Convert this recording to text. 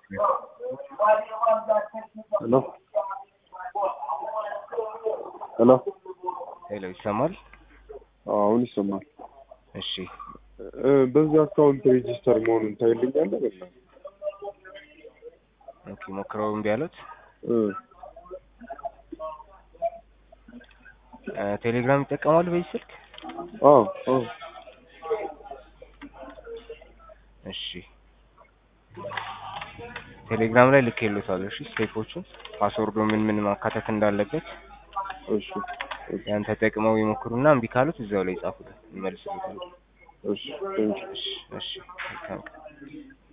ሄሎ ሄሎ ሄሎ ይሰማል? አሁን ይሰማል። እሺ እ በዚህ አካውንት ሬጂስተር መሆኑን ታይልኛለህ? በላ ኦኬ ሞክረው እምቢ አሉት። እ እ ቴሌግራም ይጠቀማሉ በዚህ ስልክ? አዎ አዎ እሺ ቴሌግራም ላይ ልኬልዎታለሁ። እሺ ስቴፖቹን ፓስወርዱ ምን ምን ማካተት እንዳለበት እሺ እሺ ያን ተጠቅመው ይሞክሩና እምቢ ካሉት እዛው ላይ ይጻፉልን፣ እንመልስልዎታለን። እሺ ቴንኪው እሺ እሺ መልካም ቀን።